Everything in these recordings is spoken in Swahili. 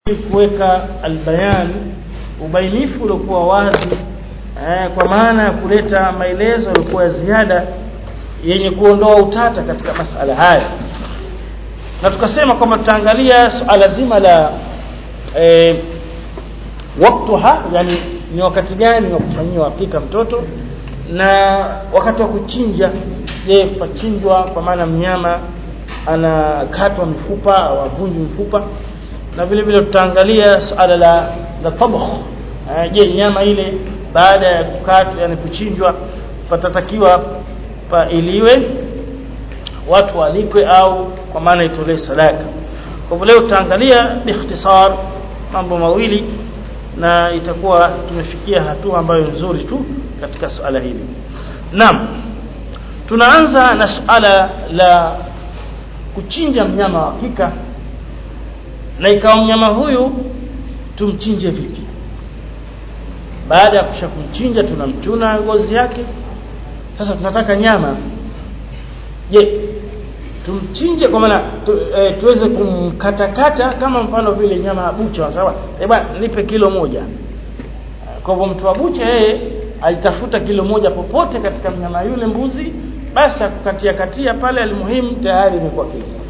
kuweka albayan ubainifu uliokuwa wazi eh, kwa maana ya kuleta maelezo yaliokuwa ya ziada yenye kuondoa utata katika masala haya na tukasema kwamba tutaangalia suala zima la eh, waktuha yani ni wakati gani wa kufanyia hakika mtoto na wakati wa kuchinja je pachinjwa kwa maana mnyama anakatwa mifupa au avunjwi mfupa na vile vile tutaangalia suala la la tabakh je nyama ile baada ya kukatwa yani kuchinjwa patatakiwa pailiwe watu walikwe au kwa maana itolee sadaka kwa hivyo leo tutaangalia biikhtisar mambo mawili na itakuwa tumefikia hatua ambayo nzuri tu katika suala hili naam tunaanza na suala la kuchinja mnyama wa hakika na ikawa mnyama huyu tumchinje vipi baada ya kusha kumchinja tunamchuna ngozi yake sasa tunataka nyama je tumchinje kwa maana tu, e, tuweze kumkatakata kama mfano vile nyama ya bucha sawa eh bwana nipe kilo moja kwa hivyo mtu wa bucha yeye alitafuta kilo moja popote katika mnyama yule mbuzi basi akukatia katia pale almuhimu tayari imekuwa kilo moja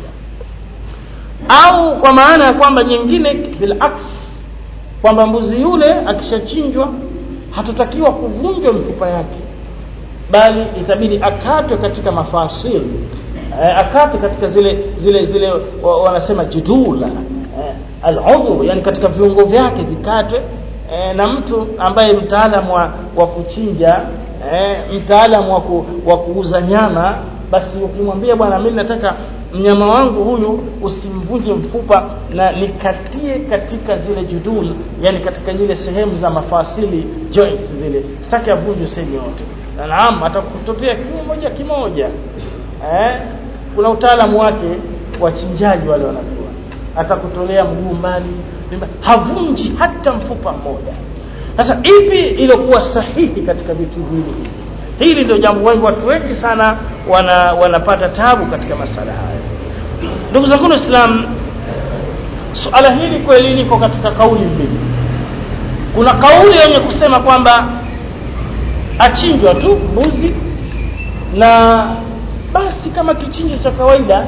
au kwa maana ya kwamba nyingine bilaks kwamba mbuzi yule akishachinjwa hatutakiwa kuvunjwa mifupa yake bali itabidi akatwe katika mafasil eh, akatwe katika zile zile zile wa, wanasema jidula eh, al-udhu yani katika viungo vyake vikatwe eh, na mtu ambaye mtaalamu wa, wa kuchinja eh, mtaalamu wa, ku, wa kuuza nyama basi ukimwambia bwana mimi nataka mnyama wangu huyu usimvunje mfupa na nikatie katika zile judul yani katika zile sehemu za mafasili joints zile sitaki avunje sehemu yote na naam atakutopea kimoja kimoja eh kuna utaalamu wake wachinjaji wale wanajua atakutolea mguu mbali havunji hata mfupa mmoja sasa ipi iliyokuwa sahihi katika vitu hivi hili ndio jambo wengi watu wengi sana wana wanapata tabu katika masala haya ndugu zangu waislamu suala hili kweli liko katika kauli mbili kuna kauli yenye kusema kwamba achinjwa tu mbuzi na basi kama kichinjo cha kawaida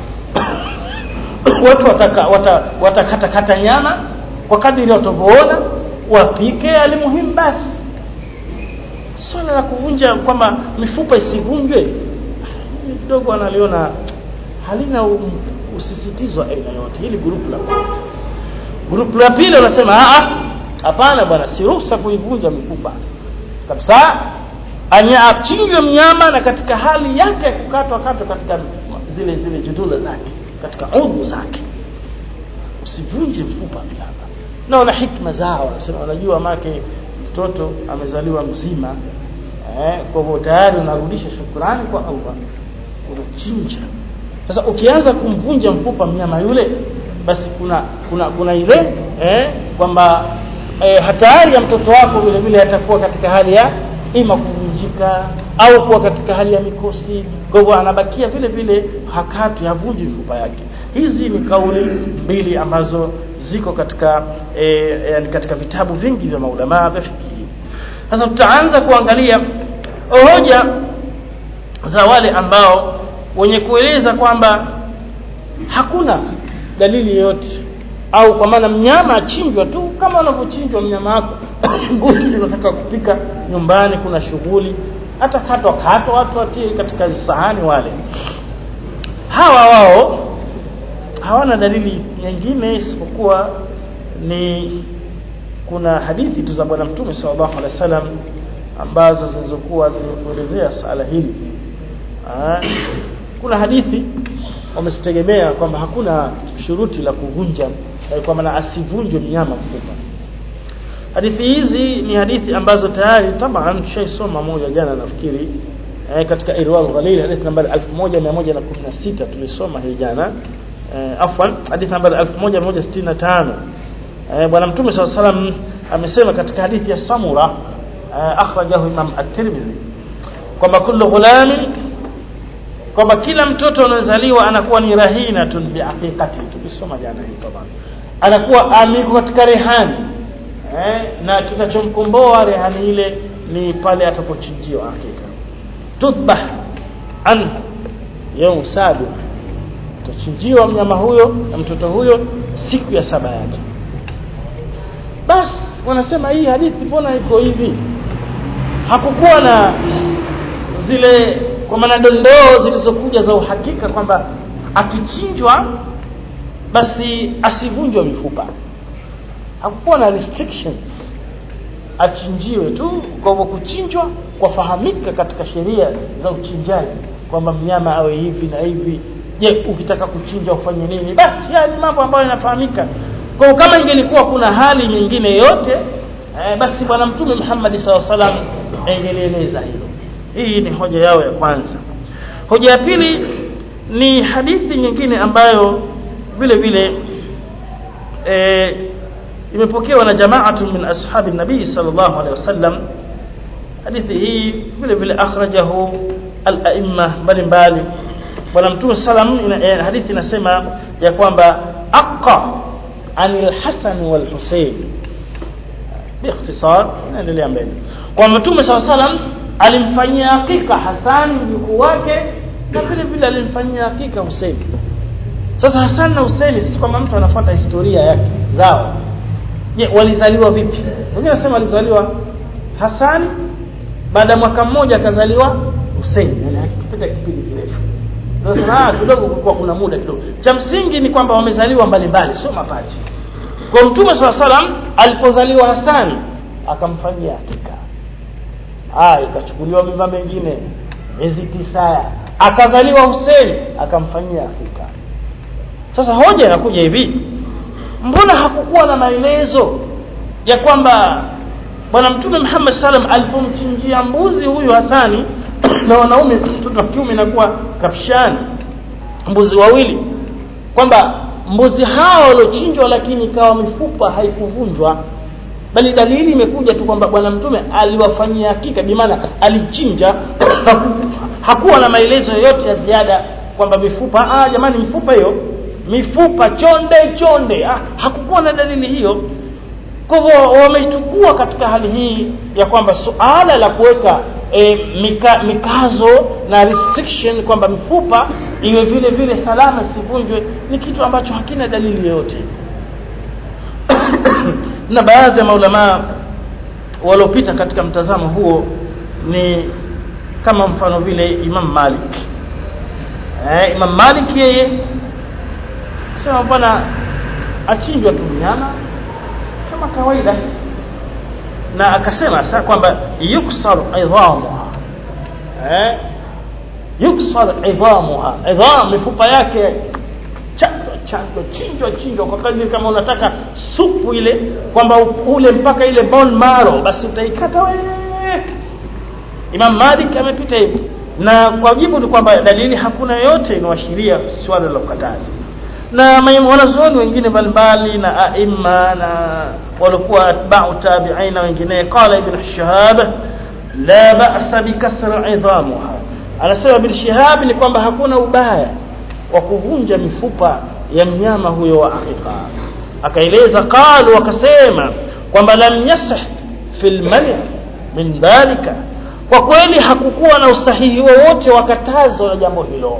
watu wataka watakata kata nyama kwa kadiri watavyoona wapike alimuhimu basi swala la kuvunja kwamba mifupa isivunjwe kidogo analiona halina usisitizo aina yote hili grupu la kwanza grupu la pili wanasema hapana bwana si ruhusa kuivunja mifupa kabisa anya achinjwe mnyama na katika hali yake ya kukatwa katwa katika zile zile judula zake katika udhu zake usivunje mfupa mnyama na wana hikma zao wanasema wanajua make mtoto amezaliwa mzima eh, kwa hivyo tayari unarudisha shukrani kwa Allah unachinja sasa ukianza kumvunja mfupa mnyama yule basi kuna kuna kuna ile eh, kwamba eh, hatari ya mtoto wako vile vile atakuwa katika hali ya ima kuvunjika au kuwa katika hali ya mikosi kwa hivyo anabakia vile vile hakati havunji mifupa yake hizi ni kauli mbili ambazo ziko katika e, yani katika vitabu vingi vya maulama vya fiqh sasa tutaanza kuangalia hoja za wale ambao wenye kueleza kwamba hakuna dalili yoyote au kwa maana mnyama achinjwa tu kama unavyochinjwa mnyama wako mbuzi unataka kupika nyumbani kuna shughuli hata katwa katwa watu watie katika sahani wale hawa wao hawana dalili nyingine isipokuwa ni kuna hadithi tu za bwana mtume sallallahu alaihi wasallam ambazo zilizokuwa zimekuelezea sala hili Aa, kuna hadithi wamesitegemea kwamba hakuna shuruti la kuvunja kwa maana asivunjwe mnyama mfupa hadithi hizi ni hadithi ambazo tayari taban tushaisoma moja jana nafikiri eh, katika irwal ghalil hadithi nambari 1116 tulisoma hii jana eh, afwan hadithi nambari 1165 eh, bwana mtume sallallahu alaihi wasallam amesema katika hadithi ya samura eh, akhrajahu imam at-tirmidhi kwamba kullu ghulamin kwamba kila mtoto anazaliwa anakuwa ni rahinatun biaqiqati tukisoma jana hii tabana anakuwa amiko katika rehani eh, na kitachomkomboa rehani ile ni pale atapochinjiwa hakika tudbah anhu yaum sabi utachinjiwa mnyama huyo na mtoto huyo siku ya saba yake basi wanasema hii hadithi mbona iko hivi hakukuwa na zile kwa maana dondoo zilizokuja za uhakika kwamba akichinjwa basi asivunjwe mifupa hakukuwa na restrictions achinjiwe tu kwa hivyo kuchinjwa kwafahamika katika sheria za uchinjaji kwamba mnyama awe hivi na hivi je ukitaka kuchinja ufanye nini basi haya ni mambo ambayo yanafahamika kwa kama ingelikuwa kuna hali nyingine yote eh, basi bwana mtume Muhammad SAW salam angelieleza hilo hii ni hoja yao ya kwanza hoja ya pili ni hadithi nyingine ambayo vile vile eh, imepokewa na jamaatu min ashabi nabii sallallahu alaihi wasallam hadithi hii vile vile akhrajahu al-aimma mbalimbali bwana mtume salam ina, eh, hadithi inasema ya kwamba aqa anil hasan wal husayn باختصار naendelea mbele kwa mtume saw salam alimfanyia hakika Hassan mjukuu wake na vile vile alimfanyia hakika Hussein sasa Hassan na Hussein si kwamba mtu anafuata historia yake zao je walizaliwa vipi wengine wanasema walizaliwa Hassan baada ya mwaka mmoja akazaliwa Hussein yani kupita kipindi kirefu sasa kidogo kulikuwa kuna muda kidogo cha msingi ni kwamba wamezaliwa mbalimbali sio mapacha kwa mtume swalla salam alipozaliwa Hassan akamfanyia hakika ah ikachukuliwa mimba mengine miezi tisa akazaliwa Hussein akamfanyia hakika sasa hoja inakuja hivi mbona hakukuwa na maelezo ya kwamba bwana mtume Muhammad sallam alipomchinjia mbuzi huyu Hasani na wanaume mtoto wa kiume inakuwa kapshani mbuzi wawili kwamba mbuzi hao waliochinjwa lakini ikawa mifupa haikuvunjwa bali dalili imekuja tu kwamba bwana mtume aliwafanyia hakika bimaana alichinja hakuwa na maelezo yoyote ya ziada kwamba mifupa ah jamani mifupa hiyo mifupa chonde chonde ah, hakukuwa na dalili hiyo kwa hivyo wamechukua katika hali hii ya kwamba suala la kuweka e, mika, mikazo na restriction kwamba mifupa iwe vile vile salama isivunjwe ni kitu ambacho hakina dalili yoyote na baadhi ya maulamaa waliopita katika mtazamo huo ni kama mfano vile Imam Malik eh, Imam Malik yeye sema bwana achinjwa tu mnyama kama kawaida na akasema sasa kwamba yuksar idhamuha eh yuksar idhamuha idham mifupa yake chanjwa chanjwa chinjwa chinjwa kwa kadri kama unataka supu ile kwamba ule mpaka ile bone marrow basi utaikata wewe Imam Malik amepita hivyo na kwa jibu ni kwamba dalili hakuna yote inaashiria swala la kukataza na wanazuoni wengine mbalimbali na aima na walikuwa atba'u tabi'ina wengine qala ibn shihab la ba'sa bikasr idhamuha anasema ibn shihab ni kwamba hakuna ubaya wa kuvunja mifupa ya mnyama huyo wa aqiqa akaeleza qalu wakasema kwamba lam yasih fil mani min dhalika kwa kweli hakukuwa na usahihi wowote wa katazo la jambo hilo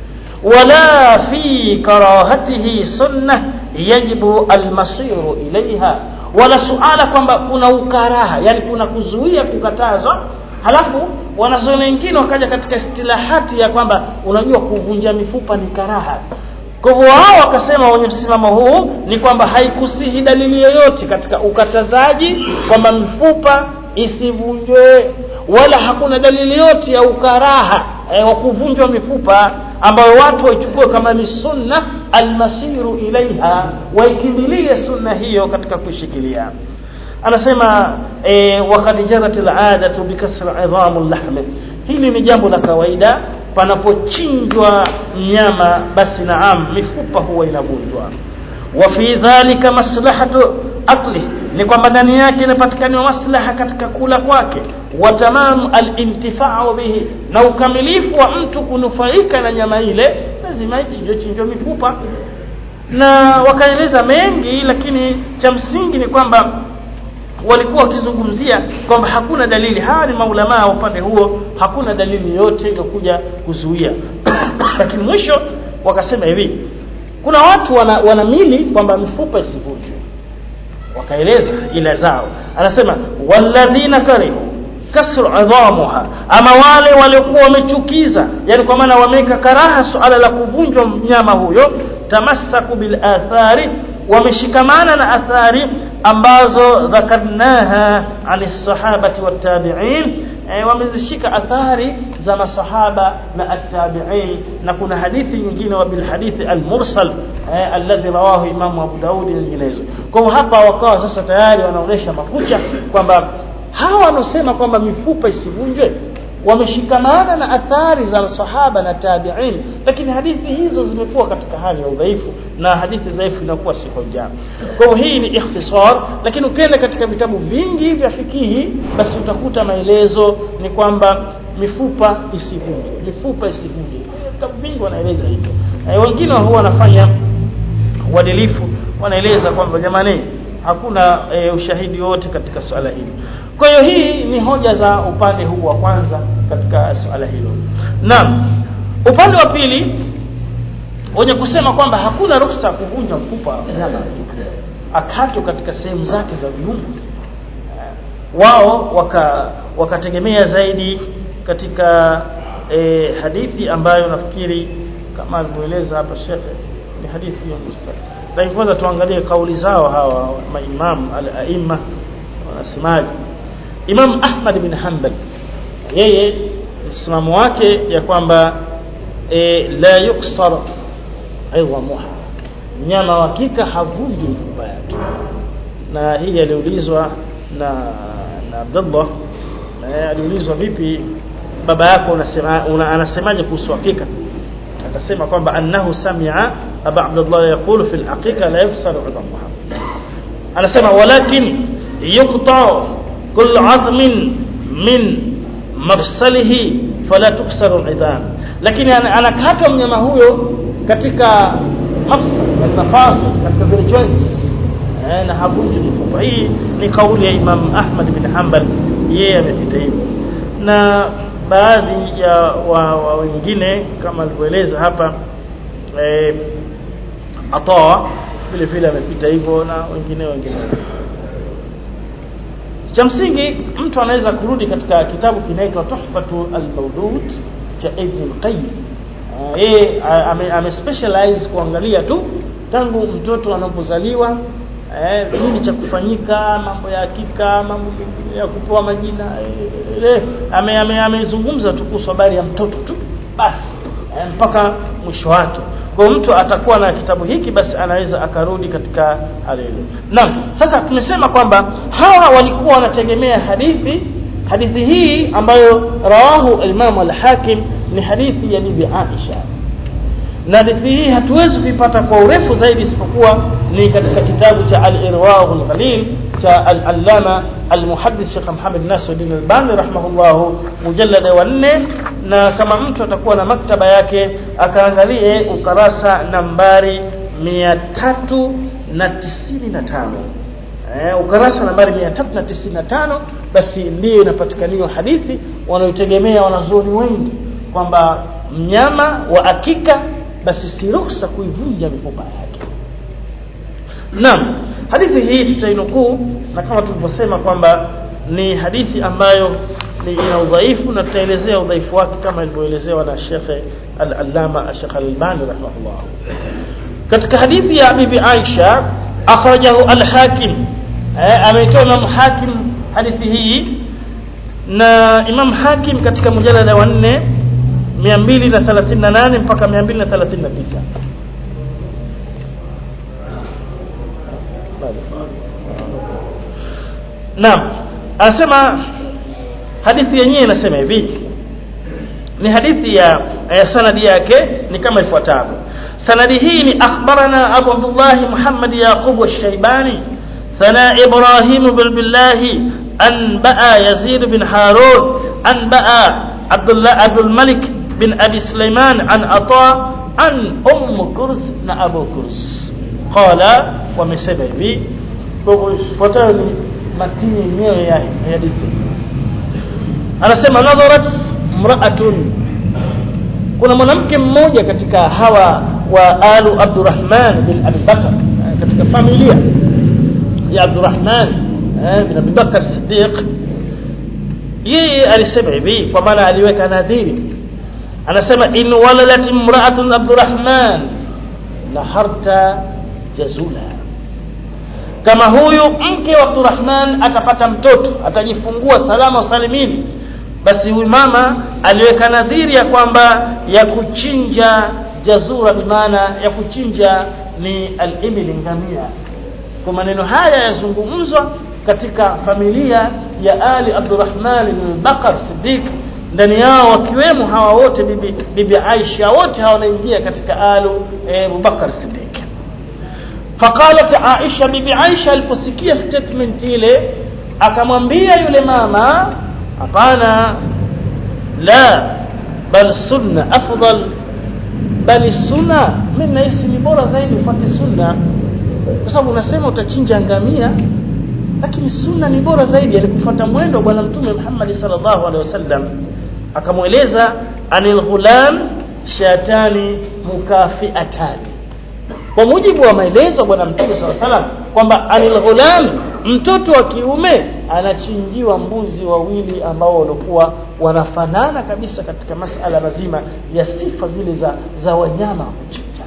ولا في كراهته سنة يجب المصير إليها ولا سؤال kwamba kuna ukaraha yani kuna kuzuia kukatazwa halafu wanazuoni wengine wakaja katika istilahati ya kwamba unajua kuvunja mifupa ni karaha kwa hivyo wao wakasema wenye msimamo huu ni kwamba haikusihi dalili yoyote katika ukatazaji kwamba mifupa isivunjwe wala hakuna dalili yote ya ukaraha eh, wa kuvunjwa mifupa ambayo watu waichukue kama ni sunna almasiru ilaiha waikimbilie sunna hiyo katika kuishikilia anasema e, wakad jarat aladatu bikasri idhamu lahmi hili ni jambo la kawaida panapochinjwa mnyama basi naam mifupa huwa inavunjwa wa fi dhalika maslahatu akli ni kwamba ndani yake inapatikaniwa maslaha katika kula kwake wa tamamu alintifau bihi na ukamilifu wa mtu kunufaika na nyama ile lazima ichinjwe chinjwe mifupa na wakaeleza mengi lakini cha msingi ni kwamba walikuwa wakizungumzia kwamba hakuna dalili hawa ni maulamaa wa upande huo hakuna dalili yoyote iliyokuja kuzuia lakini mwisho wakasema hivi kuna watu wana, wanamili kwamba mifupa isivunjwe wakaeleza ila zao anasema walladhina karihu kasru adhamuha ama wale waliokuwa wamechukiza yani kwa maana wameka karaha suala la kuvunjwa mnyama huyo tamassaku bil athari wameshikamana na athari ambazo dhakarnaha ani sahabati wattabi'in e, wamezishika athari za masahaba na attabi'in na kuna hadithi nyingine wa bil hadithi al mursal e, alladhi rawahu imamu Abu Daud na nyinginezo kwa hapa wakawa sasa tayari wanaonesha makucha kwamba hawa wanaosema kwamba mifupa isivunjwe wameshikamana na athari za sahaba na tabi'in lakini hadithi hizo zimekuwa katika hali ya udhaifu na hadithi dhaifu inakuwa si hoja kwa hiyo hii ni ikhtisar lakini ukienda katika vitabu vingi vya fikihi basi utakuta maelezo ni kwamba mifupa isivunjwe mifupa isivunjwe vitabu vingi wanaeleza hivyo e, wengine huwa wanafanya uadilifu wanaeleza kwamba jamani hakuna e, ushahidi wote katika swala hili kwa hiyo hii ni hoja za upande huu wa kwanza katika swala hilo naam upande wa pili wenye kusema kwamba hakuna ruksa kuvunja mfupa wa mnyama akato katika sehemu zake za viungo wao waka wakategemea zaidi katika e, hadithi ambayo nafikiri kama alivyoeleza hapa shekhe ni hadithi ya Musa lakini kwanza tuangalie kauli zao hawa maimam al-aimma wanasemaje Imam Ahmad bin Hanbal yeye msimamo wake ya kwamba e, la yuksar idhamuha mnyama wa kika havunji mifupa yake na hii aliulizwa na na Abdullah na aliulizwa vipi baba yako unasema una, anasemaje kuhusu hakika akasema kwamba annahu sami'a aba Abdullah yaqulu fil aqiqa la yuksar idhamuha anasema walakin yuqta كل عظم من مفصله فلا تكسر العظام lakini anakatwa mnyama huyo katika mafsal nafasi katika zile joints eh, na havunji mifupa hii ni kauli ya Imam Ahmad bin Hanbal yeye amepita hivyo na baadhi ya wa, wa wengine kama alivyoeleza hapa eh, atoa vile vile amepita hivyo na wengine wengine cha msingi mtu anaweza kurudi katika kitabu kinaitwa Tuhfatu al-Mawdud cha Ibn al-Qayyim yeye ame, ame specialize kuangalia tu tangu mtoto anapozaliwa eh, nini cha kufanyika mambo ya hakika mambo ya kupewa majina eh, ame amezungumza ame tu kuhusu habari ya mtoto tu basi eh, mpaka mwisho wake kwa mtu atakuwa na kitabu hiki basi anaweza akarudi katika hali ile naam sasa tumesema kwamba hawa walikuwa wanategemea hadithi hadithi hii ambayo rawahu Imam al-Hakim ni hadithi ya Bibi Aisha na hadithi hii hatuwezi kuipata kwa urefu zaidi isipokuwa ni katika kitabu cha al-Irwa' al-Ghalil cha al-Allama al-Muhaddith Sheikh Muhammad Nasiruddin Albani rahimahullah mujallada wa 4 na kama mtu atakuwa na maktaba yake akaangalie ukarasa nambari 395 eh ukarasa nambari 395 basi ndiyo inapatikaniwa hadithi wanaotegemea wanazuoni wengi kwamba mnyama wa akika basi si ruhusa kuivunja mifupa yake Naam hadithi hii tutainukuu na kama tulivyosema kwamba ni hadithi ambayo ni ina udhaifu na tutaelezea udhaifu wake kama ilivyoelezewa na Sheikh Al-Allama Sheikh Al-Albani rahimahullah katika hadithi ya Bibi Aisha akhrajahu Al-Hakim eh, ameitoa Imam Hakim hadithi hii na Imam Hakim katika mjalada wa 4 238 mpaka 239 Naam anasema hadithi yenyewe inasema hivi ni hadithi ya, ya sanadi yake ni kama ifuatavyo sanadi hii ni akhbarana Abu Abdullah Muhammad Yaqub al-Shaybani ثنا إبراهيم بن بالله أنبأ يزيد بن هارون أنبأ عبد الله عبد الملك بن أبي سليمان عن عطاء an umm kurs na abu kurs qala wamesema hivi kwa hivyo ifuatayo ni matini yenyewe ya hadithi anasema nadharat mraatun kuna mwanamke mmoja katika hawa wa alu Abdurrahman bin Abi Bakar katika familia ya Abdurrahman bin Abi Bakar Siddiq yeye alisema hivi kwa maana aliweka nadhiri anasema in waladat imra'atun Abdurrahman naharta jazula kama huyu mke wa Abdurrahman atapata mtoto atajifungua salama salimini basi huyu mama aliweka nadhiri ya kwamba ya kuchinja jazura bimaana ya kuchinja ni al-ibil ngamia kwa maneno haya yazungumzwa katika familia ya Ali Abdurrahman bin Bakar Siddiq ndani yao wakiwemo hawa wote bibi, bibi Aisha wote hawa wanaingia katika alu e, Abubakar Siddiq faqalat Aisha bibi Aisha aliposikia statement ile akamwambia yule mama hapana la bal sunna afdal bali sunna mimi nahisi ni bora zaidi ufuate sunna kwa sababu unasema utachinja ngamia lakini sunna ni bora zaidi alikufuata mwendo wa bwana mtume Muhammad sallallahu alaihi wasallam akamweleza anil ghulam shatani mukafiatani kwa mujibu wa maelezo ya bwana mtume sallallahu alaihi wasallam kwamba anil ghulam mtoto wa kiume anachinjiwa mbuzi wawili ambao walikuwa wanafanana kabisa katika masala mazima ya sifa zile za za wanyama kuchinja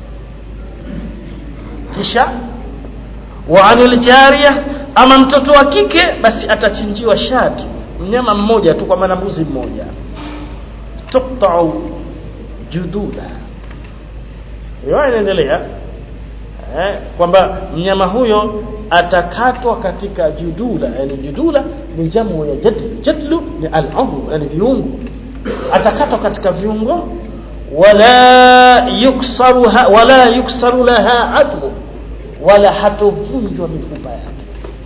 kisha wa anil jariya ama mtoto wa kike basi atachinjiwa shati mnyama mmoja tu kwa maana mbuzi mmoja tuqta'u jududa hiyo inaendelea eh, kwamba mnyama huyo atakatwa katika judula yani judula ni jamu ya jadlu jadlu ni al-udhu yani viungo atakatwa katika viungo wala yuksaruha wala yuksaru laha admu wala hatovunjwa mifupa yake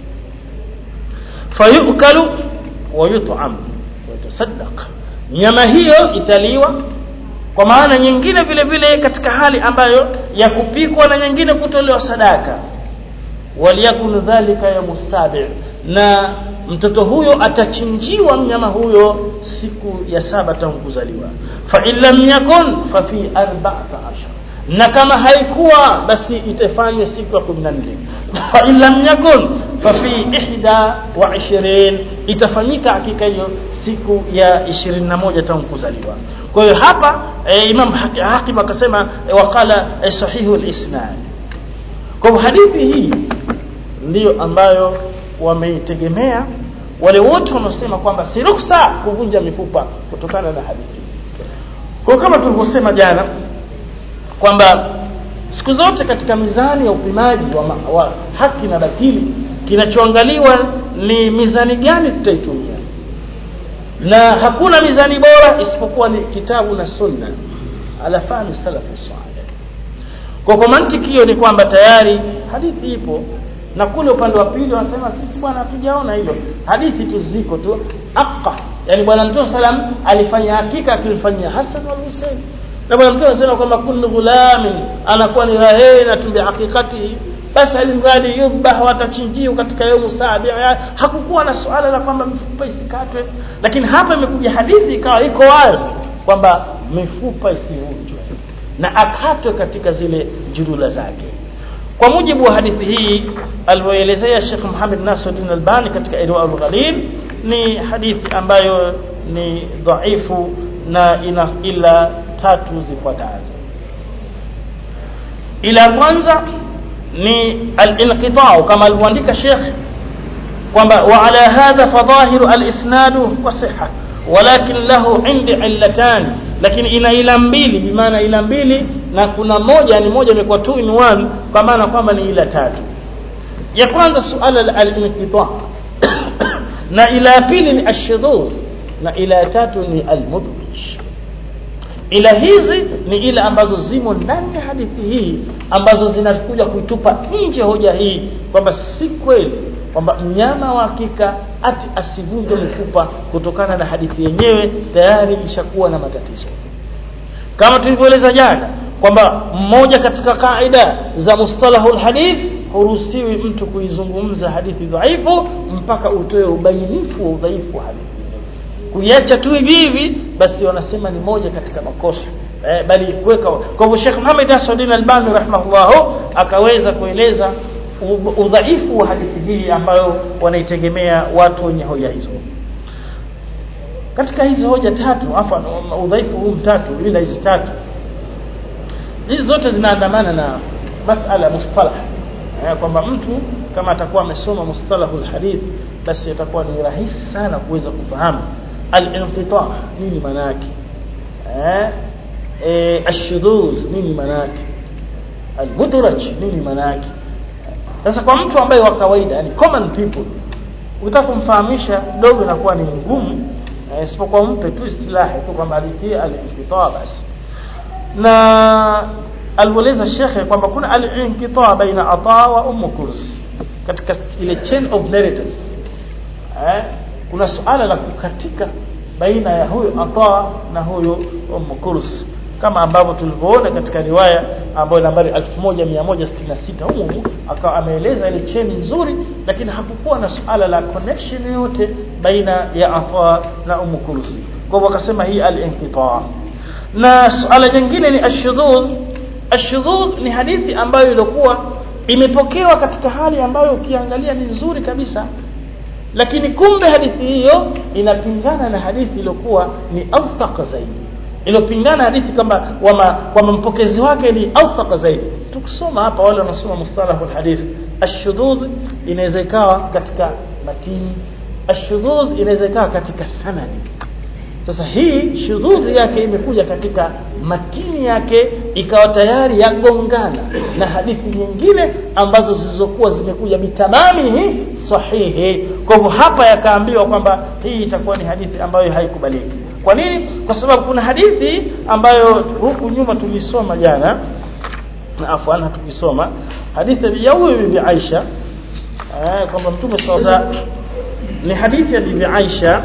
fayukalu wa yut'am wa tasaddaq nyama hiyo italiwa kwa maana nyingine vile vile katika hali ambayo ya kupikwa na nyingine kutolewa sadaka waliyakun dhalika ya musabi na mtoto huyo atachinjiwa mnyama huyo siku ya saba tangu kuzaliwa fa illam yakun fa fi 14 na kama haikuwa basi itafanywa siku ya 14 fa illam yakun fa fi ihda wa 20 itafanyika hakika hiyo siku ya 21 tangu kuzaliwa kwa hiyo hapa e, Imam Hakim akasema e, wakala e, sahihu al-isnad kwa hadithi hii ndiyo ambayo wameitegemea wale wote wanaosema kwamba si ruksa kuvunja mifupa kutokana na hadithi kwa kama tulivyosema jana kwamba siku zote katika mizani ya upimaji wa, ma, wa haki na batili kinachoangaliwa ni mizani gani tutaitumia na hakuna mizani bora isipokuwa ni kitabu na sunna ala fahmi salafu salih kwa kwa mantiki hiyo ni kwamba tayari hadithi ipo na kule upande wa pili wanasema sisi bwana hatujaona hilo hadithi tu ziko tu aqa yani bwana mtume salam alifanya hakika akimfanyia Hassan wal Hussein na bwana mtume anasema kwamba kullu ghulamin anakuwa ni rahina tumbi hakikati basi alimradi yubah watachinjiwa katika yaumu sabi hakukuwa na suala la kwamba mifupa isikatwe lakini hapa imekuja hadithi ikawa iko wazi kwamba mifupa isivunjwe na akatwe katika zile jurula zake kwa mujibu wa hadithi hii alivyoelezea Sheikh Muhammad Nasruddin Albani katika Irwa al-Ghalil ni hadithi ambayo ni dhaifu na ina ila tatu zifuatazo ila kwanza ni al-inqita' kama alivyoandika Sheikh kwamba wa ala hadha fadhahiru al-isnadu wa sihha walakin lahu indi illatan lakini ina ila mbili bimaana ila mbili na kuna moja ni moja imekuwa two in one kwa maana kwamba ni ila tatu ya kwanza suala al-inqita na ila pili ni ashudhur na ila tatu ni al-mudhij ila hizi ni ile ambazo zimo ndani ya hadithi hii ambazo zinakuja kuitupa nje hoja hii kwamba si kweli kwamba mnyama wa hakika ati asivunje mifupa kutokana na hadithi yenyewe tayari ishakuwa na matatizo kama tulivyoeleza jana kwamba mmoja katika kaida za mustalahul hadith huruhusiwi mtu kuizungumza hadithi dhaifu mpaka utoe ubainifu wa udhaifu wa hadithi kuiacha tu hivi hivi basi wanasema ni moja katika makosa eh, bali kuweka kwa hivyo Sheikh Muhammad Nasruddin Albani rahimahullah akaweza kueleza udhaifu wa hadithi hii ambayo wanaitegemea watu wenye hoja hizo katika hizi hoja tatu afa udhaifu huu mtatu ila hizi tatu hizi zote zinaandamana na masala mustalah eh, kwamba mtu kama atakuwa amesoma mustalahul hadith basi atakuwa ni rahisi sana kuweza kufahamu al-inqita nini maana yake eh eh ashuduz nini maana yake al-mudraj nini maana yake sasa kwa mtu ambaye wa kawaida yani common people ukitaka kumfahamisha dogo inakuwa ni ngumu isipokuwa mpe tu istilahi tu kwamba hadithi al-inqita basi na alieleza shekhe kwamba kuna al-inqita baina ata wa umm kurs katika ile chain of narratives eh kuna suala la kukatika baina ya huyo ata na huyo umm kurs kama ambavyo tulivyoona katika riwaya ambayo nambari 1166 humu akawa ameeleza ile chain nzuri lakini hakukuwa na suala la connection yote baina ya ata na umm kurs kwa hivyo akasema hii al-inqita na suala jingine ni ashudud ashudud ni hadithi ambayo ilikuwa imepokewa katika hali ambayo ukiangalia ni nzuri kabisa lakini kumbe hadithi hiyo inapingana na hadithi iliyokuwa ni awthaq zaidi iliyopingana hadithi kama kwamba mpokezi wake ni awthaq zaidi tukisoma hapa wale wanasoma mustalahul hadith ashudud inaweza ikawa katika matini ashudud inaweza ikawa katika sanadi sasa hii shudhudhi yake imekuja katika matini yake ikawa tayari yagongana na hadithi nyingine ambazo zilizokuwa zimekuja bitamamihi sahihi kwa hivyo hapa yakaambiwa kwamba hii itakuwa ni hadithi ambayo haikubaliki kwa nini kwa sababu kuna hadithi ambayo huku nyuma tulisoma jana afwan tukisoma hadithi ya huyu bibi Aisha eh, kwamba mtume sasa ni hadithi ya bibi Aisha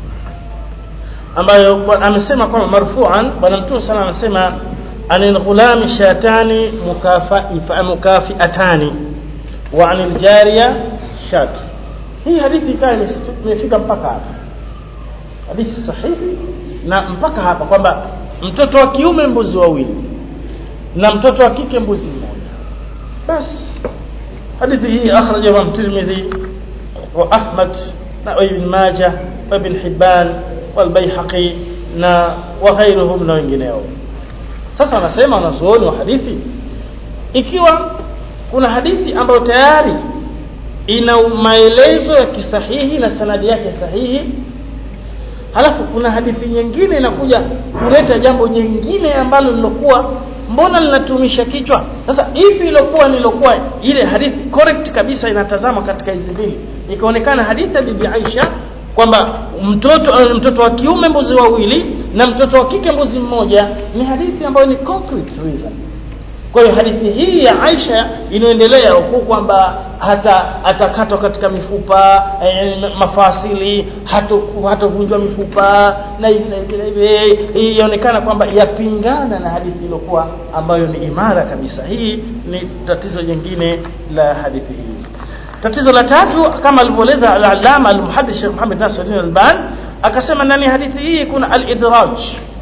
ambayo amesema kwamba marfu'an bwana mtume sana anasema anil ghulami shatani mukafa mukafiatani wa anil jariya shat hii hadithi ikawa imefika mpaka hapa hadithi sahihi na mpaka hapa kwamba mtoto wa kiume mbuzi wawili na mtoto wa kike mbuzi mmoja basi hadithi hii akhrajahu Tirmidhi wa Ahmad na Ibn Majah wa Ibn Hibban والبيحقي na وغيرهم na wengineo sasa wanasema wanazuoni wa hadithi ikiwa kuna hadithi ambayo tayari ina maelezo ya kisahihi na sanadi yake sahihi halafu kuna hadithi nyingine inakuja kuleta jambo jingine ambalo lilokuwa mbona linatumisha kichwa sasa ipi ilokuwa nilokuwa ile hadithi correct kabisa inatazama katika hizi mbili ikaonekana hadithi ya bibi Aisha kwamba mtoto mtoto wa kiume mbuzi wawili na mtoto wa kike mbuzi mmoja ni hadithi ambayo ni concrete reason kwa hiyo hadithi hii ya Aisha inaendelea huku kwamba hata atakatwa katika mifupa e, mafasili hatovunjwa mifupa na hivi na hivi na hivi inaonekana kwamba yapingana na hadithi iliyokuwa ambayo ni imara kabisa hii ni tatizo jingine la hadithi hii tatizo la tatu kama alivyoeleza al-allama al-muhaddith Sheikh Muhammad Nasruddin Albani akasema ndani ya hadithi hii kuna al-idraj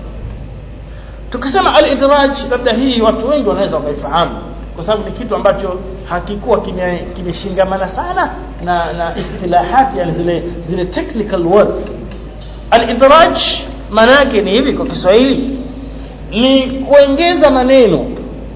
tukisema al-idraj labda hii watu wengi wanaweza wakaifahamu kwa sababu ni kitu ambacho hakikuwa kimeshingamana sana na na istilahati yani zile zile technical words al-idraj maana yake ni hivi kwa Kiswahili ni kuongeza maneno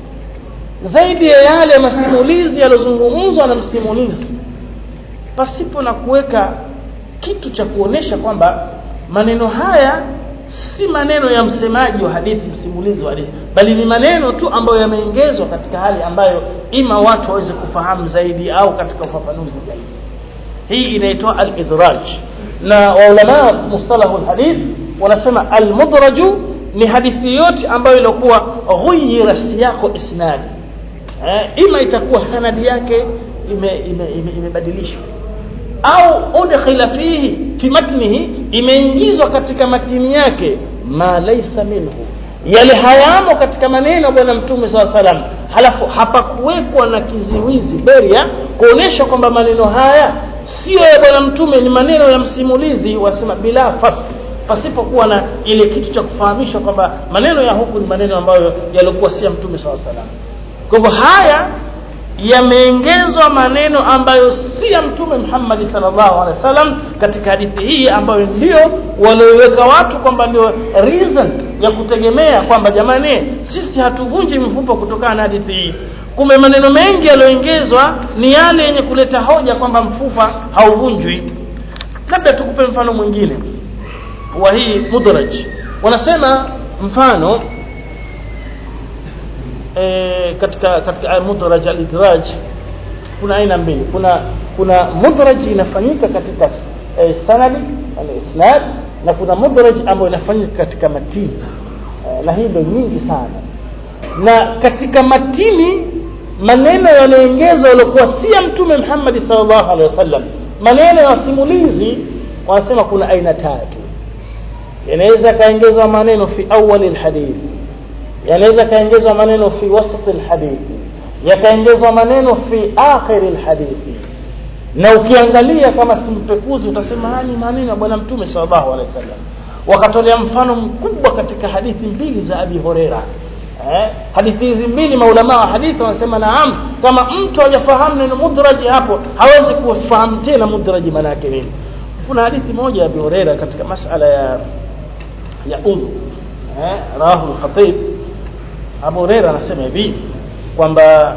zaidi ya yale masimulizi yaliyozungumzwa na msimulizi pasipo na kuweka kitu cha kuonesha kwamba maneno haya si maneno ya msemaji wa hadithi msimulizi wa hadithi bali ni maneno tu ambayo yameongezwa katika hali ambayo ima watu waweze kufahamu zaidi au katika ufafanuzi zaidi hii inaitwa al-idraj na waulama mustalahu al-hadith wanasema al-mudraju ni hadithi yote ambayo ilikuwa ghuyira siyaqo isnadi eh, ima itakuwa sanadi yake imebadilishwa ime, ime, ime au udkhila fihi fi matnihi imeingizwa katika matini yake ma laysa minhu yale hayamo katika maneno ya bwana mtume saa salam halafu hapakuwekwa na kiziwizi beria kuonesha kwamba maneno haya sio ya bwana mtume ni maneno ya msimulizi wasema bila fasl pasipokuwa na ile kitu cha kufahamisha kwamba maneno ya huku ni maneno ambayo yaliokuwa si ya mtume saa salam kwa hivyo haya yameongezwa maneno ambayo si ya mtume Muhammad sallallahu alaihi wasallam katika hadithi hii ambayo ndio walioiweka watu kwamba ndio reason ya kutegemea kwamba jamani sisi hatuvunji mfupa kutokana na hadithi hii kumbe maneno mengi yaliyoongezwa ni yale yenye kuleta hoja kwamba mfupa hauvunjwi labda tukupe mfano mwingine wa hii mudraj wanasema mfano e, katika katika mudraj al-idraj kuna aina mbili kuna kuna mudraj inafanyika katika e, sanadi al-isnad na kuna mudraj ambayo inafanyika katika matini e, na hii ndio nyingi sana na katika matini maneno yanayoongezwa yaliokuwa si ya mtume Muhammad sallallahu alaihi wasallam maneno ya simulizi wanasema kuna aina tatu yanaweza kaongezwa maneno fi awali alhadith yanaweza kaongezwa maneno fi wasat alhadith yakaongezwa maneno fi akhir alhadith na ukiangalia kama simpekuzi utasema ni maneno ya bwana mtume sallallahu alaihi wasallam wakatolea mfano mkubwa katika hadithi mbili za Abi Huraira eh, hadithi hizi mbili maulama wa hadithi wanasema naam kama mtu hajafahamu neno mudraji hapo hawezi kufahamu tena mudraji maana yake nini kuna hadithi moja ya Abi Huraira katika masala ya ya um eh, rahu al-khatib Abu Huraira anasema hivi kwamba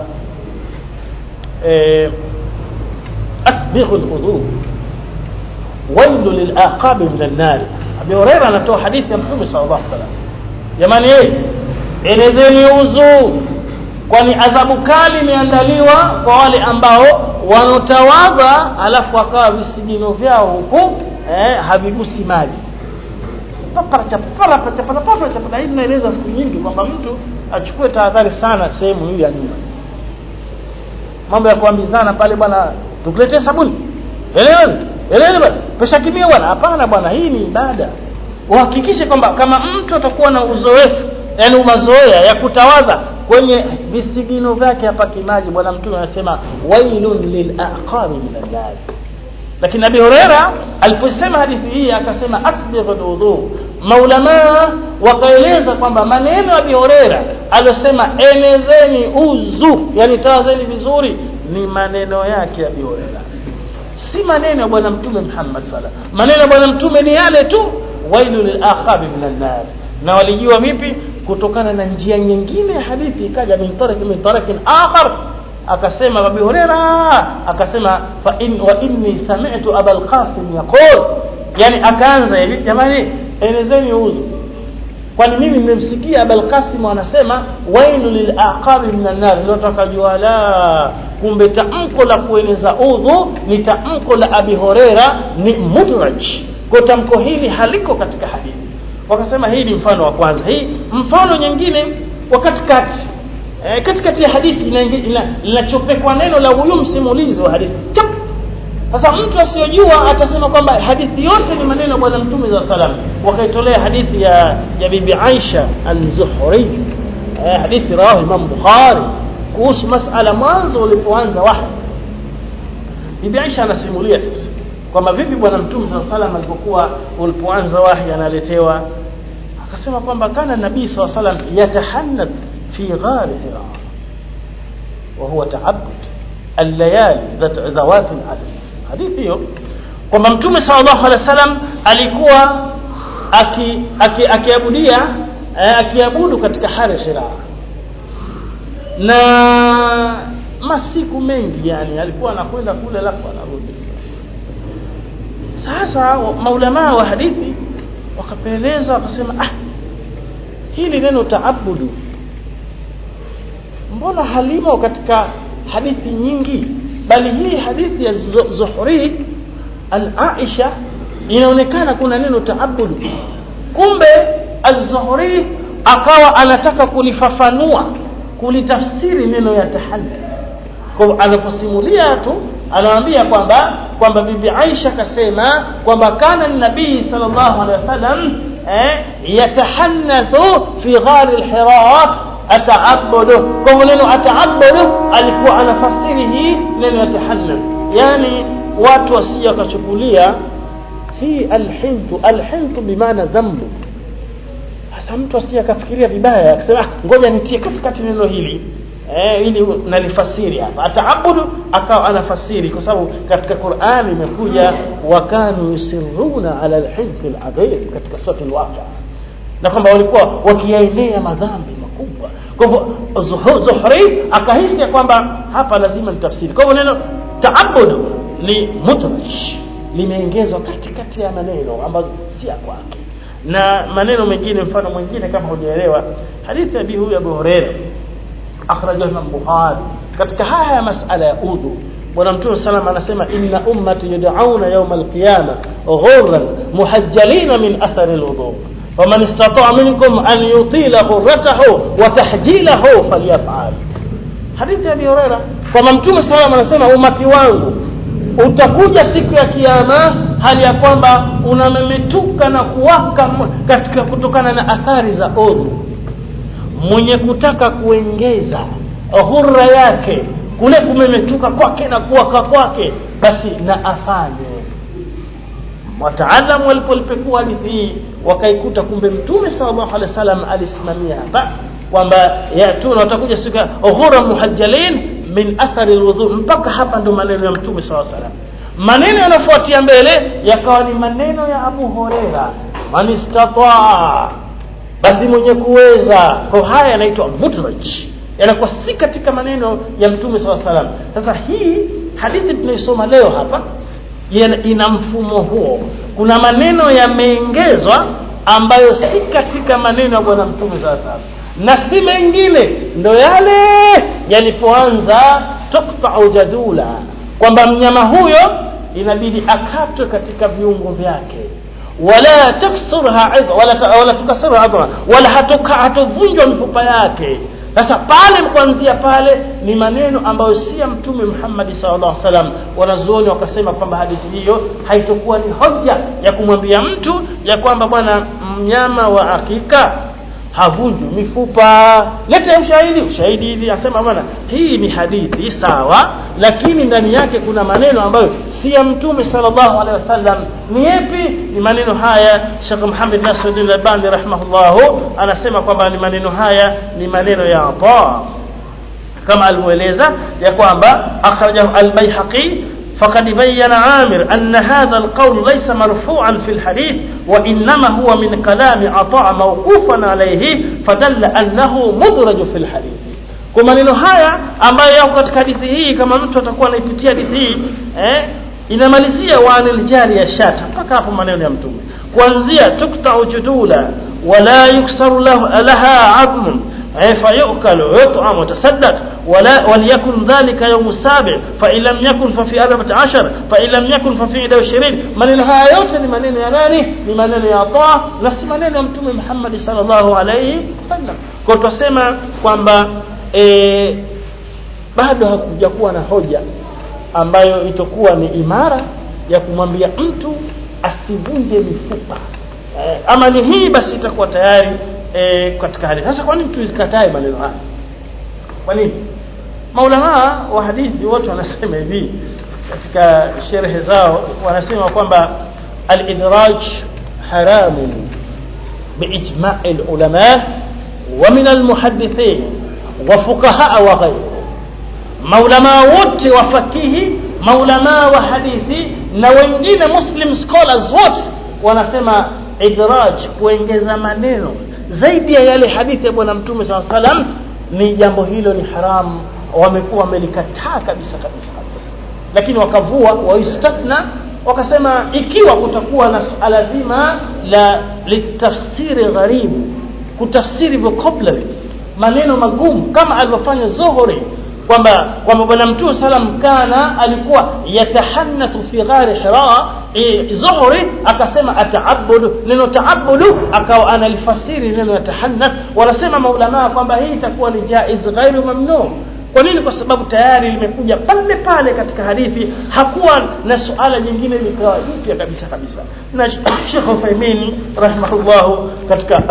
eh, asbighu al-wudu wailu lil-aqab min an-nar Abu Huraira anatoa hadithi ya Mtume sallallahu alaihi wasallam jamani eh elezeni uzu kwani adhabu kali imeandaliwa kwa wale ambao wanotawadha alafu wakawa visigino vyao huku eh, havigusi maji na hii tunaeleza siku nyingi kwamba mtu achukue tahadhari sana sehemu hii ya nyuma mambo ya kuambizana pale bwana tukuletee sabuni eleweni eleweni bwana pesha kimia bwana hapana bwana hii ni ibada uhakikishe kwamba kama mtu atakuwa na uzoefu yani mazoea ya kutawadha kwenye visigino vyake hapa kimaji bwana mtume anasema wailun lilaqabi min an lakini Abi Huraira aliposema hadithi hii akasema asbigh alwudu maulama wakaeleza kwamba maneno ya Abi Huraira aliyosema enezeni uzu yani tawazeni vizuri ni maneno yake Abi Huraira si maneno ya bwana mtume Muhammad sallallahu maneno ya bwana mtume ni yale tu wailu lilaqabi min an na walijua vipi kutokana na njia nyingine ya hadithi ikaja min tarik min tarakin akhar akasema Abu Huraira akasema fa in wa inni sami'tu Abul Qasim yaqul yani akaanza hivi jamani elezeni uzu kwani mimi nimemsikia Abul Qasim anasema wailu lil aqabi minan nar ndio tukajua la kumbe tamko la kueneza udhu ni tamko la Abi Huraira ni mudraj kwa tamko hili haliko katika hadithi wakasema hii ni mfano wa kwanza hii mfano nyingine wa katikati e, katikati ya hadithi linachopekwa neno la huyu msimulizi wa hadithi chap sasa mtu asiyojua atasema kwamba hadithi yote ni maneno ya bwana mtume za salam wakaitolea hadithi ya ya bibi Aisha al-Zuhri e, hadithi rawahu Imam Bukhari kuhusu masala mwanzo ulipoanza wahi bibi Aisha anasimulia sasa kwamba vipi bwana mtume saa salam alipokuwa ulipoanza wahi analetewa akasema kwamba kana nabii saa salam yatahannath fi ghari hira wa huwa taabud allayali dhawat aladad hadithi hiyo kwamba mtume sallallahu alaihi wasallam alikuwa akiabudia aki, akiabudu katika hari hira na masiku mengi yani alikuwa anakwenda kule alafu anarudi sasa maulama wa hadithi wakapeleza wakasema ah hili neno taabudu mbona halimo katika hadithi nyingi bali hii hadithi ya Zuhri al-Aisha inaonekana kuna neno taabudu kumbe az-Zuhri akawa anataka kulifafanua kulitafsiri neno ya tahaddi kwa anaposimulia tu anawaambia kwamba kwamba bibi Aisha kasema kwamba kana nabii sallallahu alaihi wasallam eh, yatahanathu fi ghari lhira ataabudu kwa hivyo neno ataabudu alikuwa anafasiri hii neno yatahannath yani watu wasije wakachukulia hii alhintu alhintu bimaana dhambu sasa mtu asije akafikiria vibaya akasema "Ah, ngoja nitie katikati neno hili eh, ili nalifasiri hapa ataabudu akawa anafasiri kwa sababu katika Qur'ani imekuja wakanu yusirruna ala alhinthi aladhim katika sura al-Waqi'a na kwamba walikuwa wakiyaendea madhambi makubwa kwa hivyo Zuhu- Zuhri akahisi ya kwamba hapa lazima nitafsiri kwa hivyo neno taabudu ni mudraj limeongezwa katikati ya maneno ambazo si ya kwake na maneno mengine mfano mwingine kama hujaelewa hadithi ya huyu Abu Hurairah akhrajahu Imam Bukhari katika haya ya masala ya udhu bwana mtume sallam anasema inna ummati yud'auna yawm al-qiyamah ghurran muhajjalina min athari al-wudu faman istata'a minkum an yutila ghurratahu wa tahjilahu falyaf'al hadithi ya Abi Hurairah kwamba mtume sallam anasema umati wangu utakuja siku ya kiyama hali ya kwamba unamemetuka na kuwaka m- katika kutokana na athari za udhu mwenye kutaka kuengeza ghurra yake kule kumemetuka kwake na kuwaka kwake basi na afanye wataalamu walipolipekua hadithi hii wakaikuta kumbe mtume sallallahu alaihi wasallam alisimamia hapa kwamba yatuna watakuja siku ya ghurra muhajjalin min athari alwudhu mpaka hapa ndo maneno ya mtume sallallahu alaihi wasallam maneno yanafuatia mbele yakawa ni maneno ya Abu Huraira man istataa basi mwenye kuweza kwa haya yanaitwa mudraj yanakuwa si katika maneno ya mtume saw salam sasa hii hadithi tunaisoma leo hapa yana- ina mfumo huo kuna maneno yameongezwa ambayo si katika maneno ya bwana mtume saw salam na si mengine ndo yale yalipoanza tuktau jadula kwamba mnyama huyo inabidi akatwe katika viungo vyake wala taksurha idha wala ta- wala tukasirha idha wala hatuka hatuvunjwa mifupa yake sasa pale kuanzia pale ni maneno ambayo si ya mtume Muhammad sallallahu alaihi wasallam wanazuoni wakasema kwamba hadithi hiyo haitokuwa ni hoja ya kumwambia mtu ya kwamba bwana mnyama wa hakika havunjwi mifupa lete ushahidi ushahidi hivi asema bwana hii ni hadithi sawa lakini ndani yake kuna maneno ambayo si ya mtume sallallahu alaihi wasallam ni yapi ni maneno haya Sheikh Muhammad Nasiruddin Albani rahimahullah anasema kwamba ni maneno haya ni maneno ya Ata kama alivyoeleza ya kwamba akhrajahu al-Baihaqi فقد بين عامر أن هذا القول ليس مرفوعا في الحديث وإنما هو من كلام عطاء موقوفا عليه فدل أنه مدرج في الحديث kwa maneno haya ambayo yako katika hadithi hii kama mtu atakuwa anaipitia hadithi hii eh, inamalizia waanil jari ya shata mpaka hapo maneno ya mtume kuanzia tuktau judula wala yuksaru lahu- laha admun eh, fayukal ويطعم وتصدق ولا وليكن ذلك يوم السابع فإن لم يكن ففي أربعة عشر فإن لم يكن ففي إحدى وعشرين maneno haya yote ni maneno ya nani ni maneno ya Allah na si maneno ya mtume Muhammad sallallahu alayhi wasallam kwa tutasema kwamba e, bado hakuja kuwa na hoja ambayo itakuwa ni imara ya kumwambia mtu asivunje mifupa eh, ama ni hii basi itakuwa tayari eh, katika hali sasa kwa nini tusikatae maneno haya kwa nini maulama wa hadithi wote wanasema hivi katika sherehe zao wanasema kwamba al-idraj haramun باجماع العلماء ومن المحدثين وفقهاء وغيرهم maulama wote wa fakihi maulama wa hadithi na wengine muslim scholars wote wanasema idraj kuongeza maneno zaidi ya yale hadithi ya bwana mtume saa salam ni jambo hilo ni haramu wamekuwa wamelikataa kabisa kabisa kabisa lakini wakavua waistatna wakasema ikiwa kutakuwa na suala zima la litafsiri gharibu kutafsiri vocabularies maneno magumu kama alivyofanya Zuhuri kwamba kwamba bwana mtume salam kana alikuwa yatahanathu fi ghari hira e, Zuhuri akasema ataabudu neno taabudu akawa analifasiri neno yatahanath wanasema maulama kwamba hii itakuwa ni jaiz ghairu mamnu kwa nini kwa sababu tayari limekuja pale pale katika hadithi hakuwa na suala jingine likawa jipya kabisa kabisa na Sheikh Uthaymeen rahimahullah katika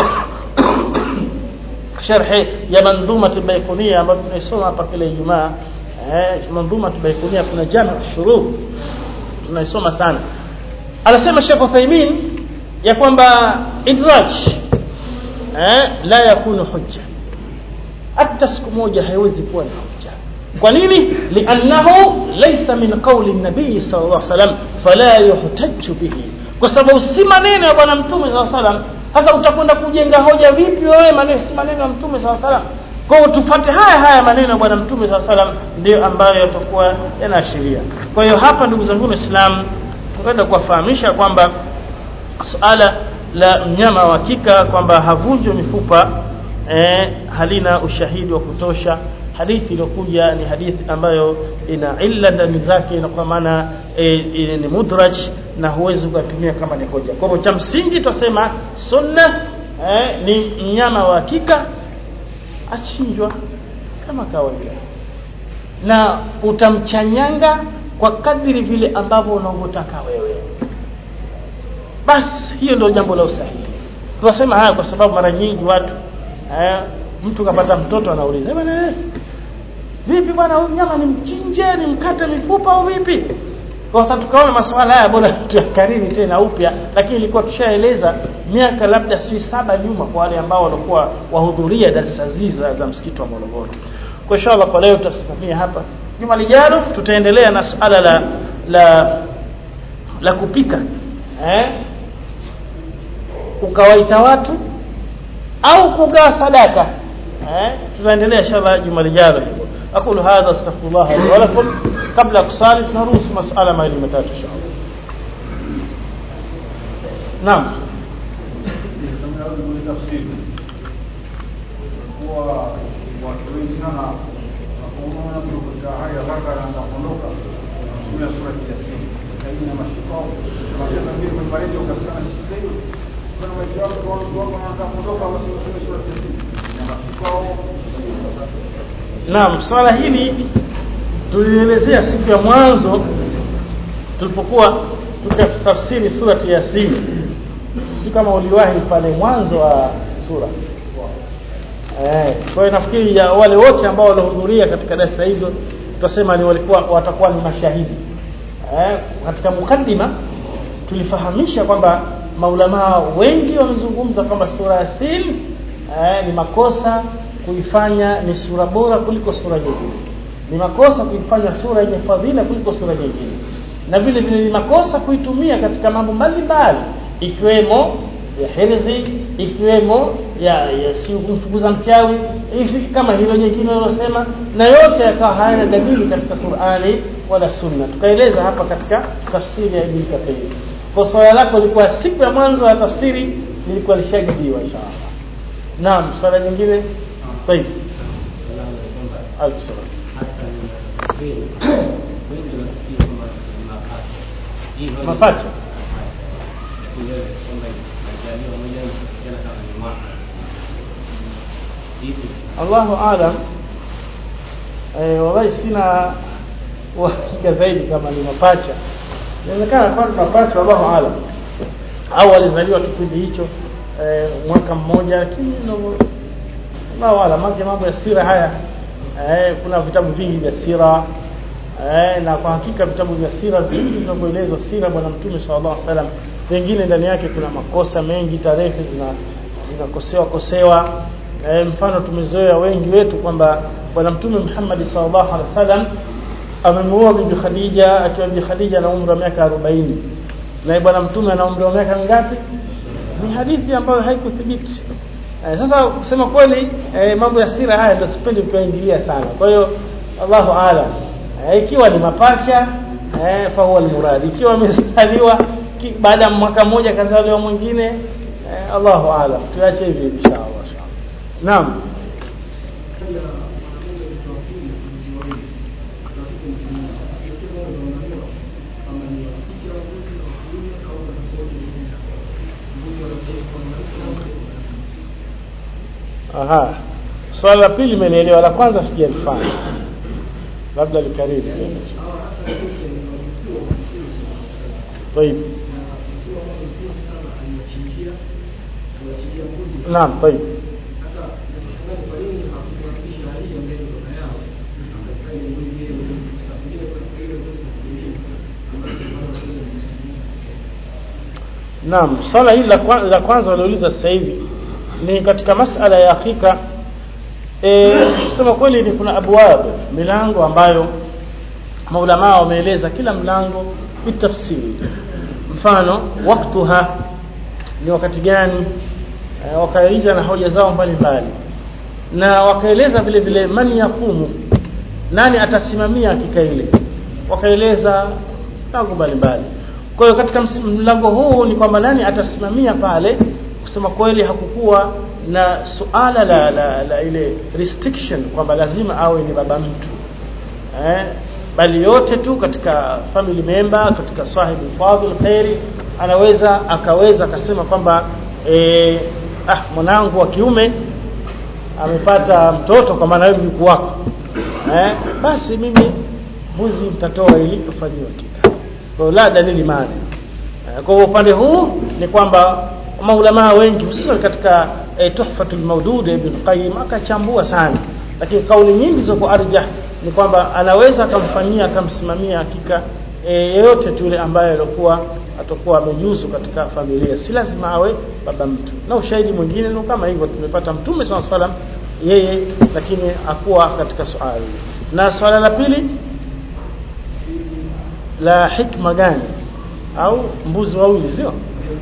sharhi ya manzuma baikunia ambayo tunaisoma hapa kila Ijumaa eh manzuma baikunia kuna jana shuruu tunaisoma sana anasema Sheikh Uthaymeen ya kwamba idraj eh la yakunu hujja hata siku moja haiwezi kuwa ni hujja kwa nini liannahu laysa min qawli nabii sallallahu alaihi wasallam fala yuhtaju bihi kwa sababu si maneno ya bwana mtume sallallahu alaihi wasallam sasa utakwenda kujenga hoja vipi wewe maneno si maneno ya mtume sallallahu alaihi wasallam kwa hiyo tufate haya haya maneno ya bwana mtume sallallahu alaihi wasallam ndio ambayo yatakuwa yanaashiria kwa hiyo hapa ndugu zangu waislamu tunaenda kuwafahamisha kwamba suala la mnyama wa hakika kwamba havunjwi mifupa eh, halina ushahidi wa kutosha hadithi iliyokuja ni hadithi ambayo ina illa ndani zake na kwa maana e, e, ni mudraj na huwezi kutumia kama ni hoja kwa hivyo cha msingi tutasema sunna eh, ni mnyama wa hakika achinjwa kama kawaida na utamchanyanga kwa kadiri vile ambavyo unavyotaka wewe basi hiyo ndio jambo la usahihi tunasema haya kwa sababu mara nyingi watu eh, mtu kapata mtoto anauliza bwana eh, vipi bwana huyu nyama ni mchinje ni mkate mifupa au vipi kwa sababu tukaona masuala haya bora tuyakariri tena upya lakini ilikuwa tushaeleza miaka labda si saba nyuma kwa wale ambao walikuwa wahudhuria darasa ziza za msikiti wa Morogoro kwa inshallah kwa leo tutasimamia hapa juma lijalo tutaendelea na suala la la la kupika eh ukawaita watu au kugawa sadaka eh tutaendelea inshallah juma lijalo hivyo أقول هذا استغفر الله لي ولكم قبل أقصال نروس مسألة ما المتات إن شاء الله نعم watu wengi sana wanapoona mtu katika hali ya haraka na anaondoka anatumia sura ya Yasin lakini na mashikao wanasema vile kwa maredio ukasikia sisi kuna maisha yao kwa watu wako wanataka kuondoka basi wasome sura ya Yasin na mashikao Naam, swala hili tulielezea siku ya mwanzo tulipokuwa tukatafsiri surati Yasin. Si kama uliwahi pale mwanzo wa sura. Eh, kwa hiyo nafikiri ya wale wote ambao walihudhuria katika darasa hizo tutasema ni walikuwa watakuwa ni mashahidi. Eh, katika mukaddima tulifahamisha kwamba maulama wengi wamezungumza kwamba sura Yasin eh, ni makosa kuifanya ni sura bora kuliko sura nyingine ni makosa kuifanya sura yenye fadhila kuliko sura nyingine na vile vile ni makosa kuitumia katika mambo mbalimbali ikiwemo ya hirzi ikiwemo ya, ya si kumfukuza mchawi hivi kama hilo nyingine walosema na yote yakawa hayana dalili katika Qur'ani wala Sunna tukaeleza hapa katika tafsiri ya Ibn Kathir kwa swala lako lilikuwa siku ya mwanzo ya tafsiri lilikuwa lishajibiwa inshallah naam swala nyingine طيب ألف سلام mapato Allahu alam eh wallahi sina uhakika zaidi kama ni mapacha inawezekana kwa mapacha Allahu alam au alizaliwa kipindi hicho eh, mwaka mmoja lakini Allahu alam mambo ya sira haya eh, kuna vitabu vingi vya sira eh, na kwa hakika vitabu vya sira vingi vinavyoelezwa sira bwana mtume sallallahu alaihi wasallam pengine ndani yake kuna makosa mengi tarehe zina zinakosewa kosewa eh, mfano tumezoea wengi wetu kwamba bwana mtume Muhammad sallallahu alaihi wasallam amemuoa bibi Khadija akiwa bibi Khadija na umri wa miaka 40 na bwana mtume ana umri wa miaka mingapi ni hadithi ambayo haikuthibiti Eh, sasa kusema kweli eh, mambo ya sira haya ndio sipendi kuingilia sana. Kwa hiyo Allahu aalam. Eh, ikiwa ni mapacha eh, fa huwa almurad. Ikiwa amezaliwa baada ya mwaka mmoja kazaliwa mwingine eh, Allahu aalam. Tuache hivi inshallah. Naam. Aha. Swala la pili imenielewa, la kwanza sijalifanya. labda likariri tena طيب naam طيب Naam, swala hili la kwa- la kwanza waliouliza sasa hivi ni katika masala ya hakika eh kusema kweli ni kuna abwab milango ambayo maulama wameeleza kila mlango bitafsiri mfano waktuha ni wakati gani eh, wakaeleza na hoja zao mbalimbali na wakaeleza vile vile man yakumu nani atasimamia hakika ile wakaeleza mlango mbalimbali kwa hiyo katika ms- mlango huu ni kwamba nani atasimamia pale kusema kweli hakukuwa na suala la, la, la ile restriction kwamba lazima awe ni baba mtu eh, bali yote tu katika family member katika sahibu fadhil khairi anaweza akaweza akasema kwamba eh, ah mwanangu wa kiume amepata mtoto kwa maana wewe mjukuu wako eh, basi mimi mbuzi mtatoa ili kufanyiwa hakika kwa hiyo la dalili maana Eh, kwa hiyo upande huu ni kwamba maulamaa wengi hususan katika eh, tuhfatul maudud ibn qayyim akachambua sana lakini kauli nyingi ziko arjah ni kwamba anaweza akamfanyia akamsimamia hakika e, yeyote tu yule ambaye alikuwa atakuwa amejuzu katika familia si lazima awe baba mtu na ushahidi mwingine ndio kama hivyo tumepata mtume swalla salam yeye lakini akuwa katika swali na swala la pili la hikma gani au mbuzi wawili sio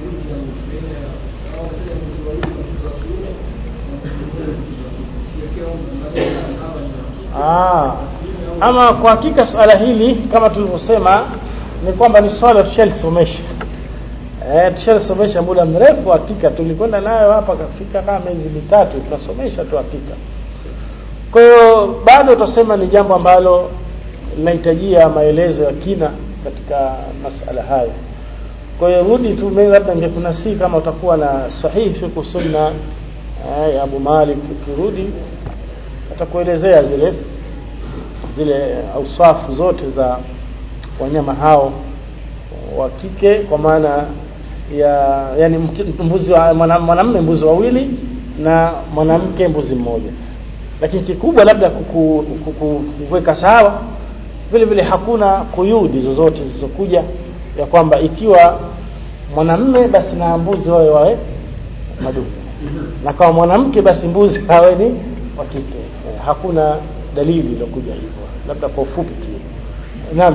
Ah, ama kwa hakika swala hili kama tulivyosema ni kwamba ni swala tushalisomesha eh tushalisomesha muda mrefu hakika tulikwenda nayo hapa kafika kama miezi mitatu tunasomesha tu hakika kwa hiyo bado tutasema ni jambo ambalo linahitajia maelezo ya kina katika masala haya kwa hiyo rudi tu mimi labda ningekunasii kama utakuwa na sahihi fiqh sunna eh, ya Abu Malik ukirudi atakuelezea zile zile ausafu zote za wanyama hao wa kike kwa maana ya yani mki- mbuzi wa mwana- mwanamume mbuzi wawili na mwanamke mbuzi mmoja lakini kikubwa labda kuku- kuku- kuweka sawa vile vile hakuna kuyudi zozote zilizokuja ya kwamba ikiwa mwanamume basi na mbuzi wawe wawe madume na kama mwanamke basi mbuzi awe ni wa kike eh, hakuna dalili iliyokuja hivyo labda kwa ufupi tu naam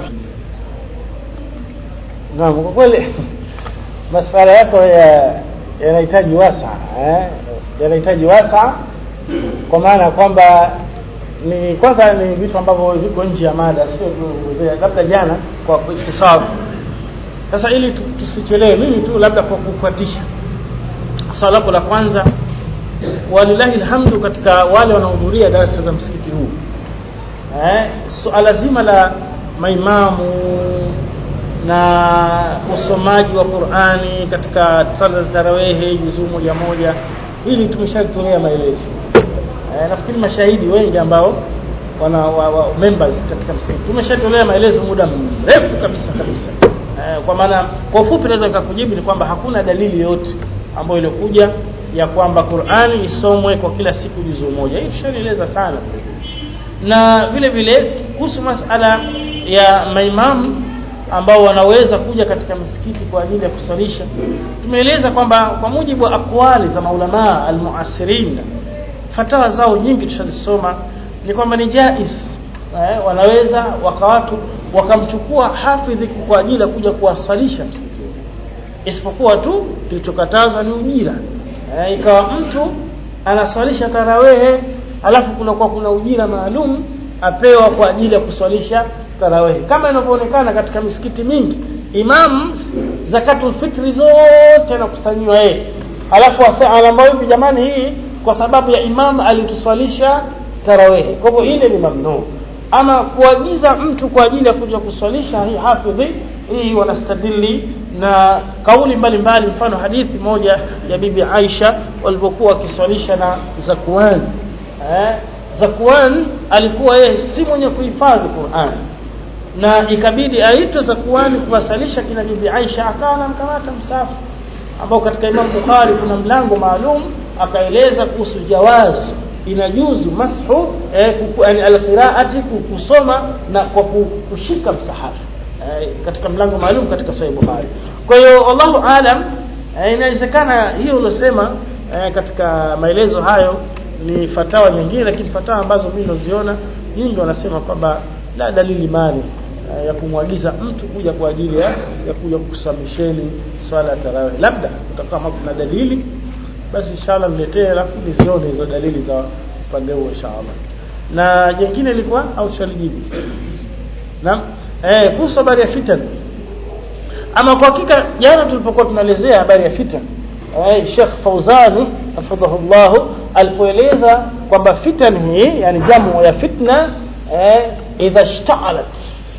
naam kwa kweli masuala yako ya yanahitaji wasa eh? yanahitaji wasa kwa maana kwamba ni kwanza ni vitu ambavyo viko nje ya mada sio tunaongezea labda jana kwa ikhtisar sasa ili tu- tusichelewe mimi tu labda kwa kufuatisha swala lako la kwanza walillahi alhamdu katika wale wanaohudhuria darasa za msikiti huu eh, suala zima la maimamu na usomaji wa Qur'ani katika sala za tarawehe juzuu moja moja hili tumeshalitolea maelezo eh, nafikiri mashahidi wengi ambao wana wa, wa, members katika msikiti tumeshatolea maelezo muda mrefu kabisa kabisa eh, kwa maana kwa ufupi naweza nikakujibu ni kwamba hakuna dalili yote ambayo ilikuja ya kwamba Qur'ani isomwe kwa kila siku juzuu moja hii tushalieleza sana na vile vile kuhusu masala ya maimamu ambao wanaweza kuja katika misikiti kwa ajili ya kusalisha tumeeleza kwamba kwa mujibu wa akwali za maulamaa almuasirin fatawa zao nyingi tushazisoma ni kwamba ni jais eh, wanaweza wakawatu wakamchukua hafidhi kwa ajili ya kuja kuwasalisha msikitini isipokuwa tu kilichokatazwa ni ujira eh, ikawa mtu anaswalisha tarawehe alafu kunakuwa kuna ujira maalum apewa kwa ajili ya kuswalisha tarawehe kama inavyoonekana katika misikiti mingi imam zakatul fitri zote anakusanyiwa yeye alafu asa- anaambia hivi jamani hii kwa sababu ya imam alituswalisha tarawehe kwa hivyo ile ni mamnuu ama kuagiza mtu kwa ajili ya kuja kuswalisha hii hafidhi hii wanastadili na kauli mbalimbali mfano hadithi moja ya bibi Aisha walipokuwa wakiswalisha na zakuani eh, Zakwan alikuwa yeye si mwenye kuhifadhi Qur'an na ikabidi aitwe Zakwan kuwasalisha kina bibi Aisha akawa anamkamata msafu ambao katika Imam Bukhari kuna mlango maalum akaeleza kuhusu jawaz inajuzu mashu eh, yani alqiraati kusoma na kwa kushika msahafu eh, katika mlango maalum katika Sahih Bukhari kwa hiyo wallahu alam eh, inawezekana hiyo uliosema eh, katika maelezo hayo ni fatawa nyingine lakini fatawa ambazo mimi naziona nyingi wanasema kwamba la dalili mali eh, ya kumwagiza mtu kuja kwa ajili ya, ya kuja kusamisheni swala ya tarawih labda utakuwa kama kuna dalili basi inshallah niletee alafu nizione hizo dalili za upande huo inshallah na jingine ilikuwa au shalijibu naam eh kuhusu habari ya fitan ama kwa hakika jana tulipokuwa tunaelezea habari ya fitan eh Sheikh Fauzani hafidhahullah alipoeleza kwamba fitan hii yani jamu ya fitna eh idha ishta'alat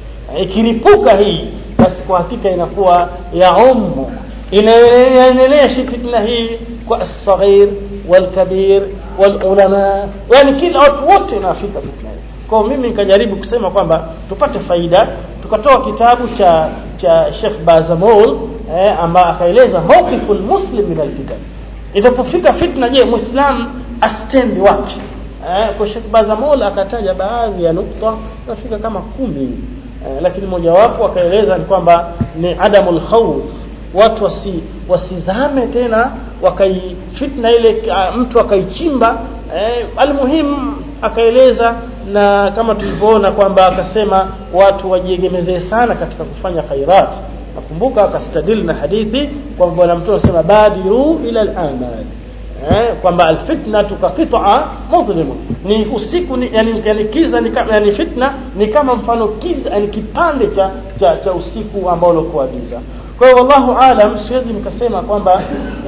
ikiripuka hii basi kwa hakika inakuwa ya ummu inaendelea fitna hii kwa as-saghir wal-kabir wal-ulama yani kila watu wote inafika fitna kwa mimi nikajaribu kusema kwamba tupate faida tukatoa kitabu cha cha Sheikh Bazamol eh, ambaye akaeleza mawqiful muslim min al-fitan itapofika fitna je muislam astendi wapi eh, kwa Sheikh Bazamol akataja baadhi ya nukta nafika kama kumi eh, lakini mojawapo akaeleza ni kwamba ni adamul khawf watu wasi wasizame tena wakai fitna ile uh, mtu akaichimba eh, almuhim akaeleza na kama tulivyoona kwamba akasema watu wajiegemezee sana katika kufanya khairat nakumbuka akastadili na hadithi kwamba bwana mtume anasema badiru ila al-amal eh, kwamba alfitnatu ka qit'a mudhlim ni usiku ni, yani, yani kiza ni kama yani fitna ni kama mfano kiza yani kipande cha cha, cha usiku ambao ulikuwa giza kwa hiyo wallahu alam siwezi nikasema kwamba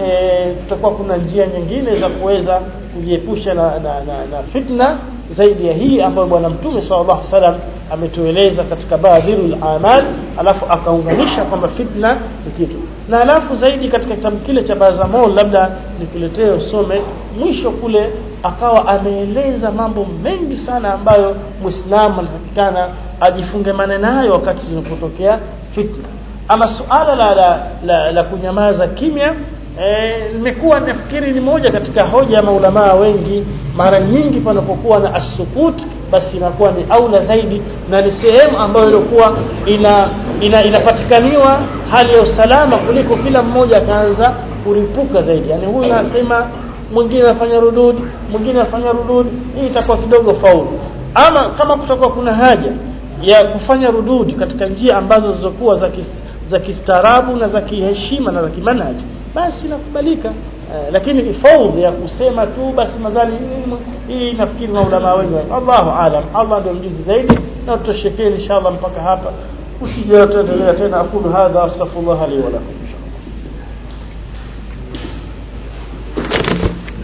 e, tutakuwa kuna njia nyingine za kuweza kujiepusha na, na, na, na fitna zaidi ya hii ambayo bwana mtume sallallahu alaihi wasallam ametueleza katika badhirul amal alafu akaunganisha kwamba fitna ni kitu na alafu zaidi katika kitabu kile cha Bazamol labda nikuletee usome mwisho kule akawa ameeleza mambo mengi sana ambayo muislamu anatakikana ajifunge nayo wakati inapotokea fitna ama suala la la, la, la kunyamaza kimya nimekuwa e, nafikiri ni moja katika hoja ya maulamaa wengi mara nyingi panapokuwa na asukut basi inakuwa ni aula zaidi na ni sehemu ambayo ilikuwa ina, ina inapatikaniwa hali ya usalama kuliko kila mmoja akaanza kuripuka zaidi yani huyu anasema mwingine anafanya rudud mwingine anafanya rudud hii itakuwa kidogo faulu ama kama kutakuwa kuna haja ya kufanya rudud katika njia ambazo zilizokuwa za kis, za kistaarabu na za kiheshima na za kimanhaji basi inakubalika eh, lakini faudhi ya kusema tu basi madhali hii nafikiri maulama wengi Allahu alam Allah ndio mjuzi zaidi na tutoshekeni inshallah mpaka hapa usije tena tena akulu hadha astaghfirullah li wa lakum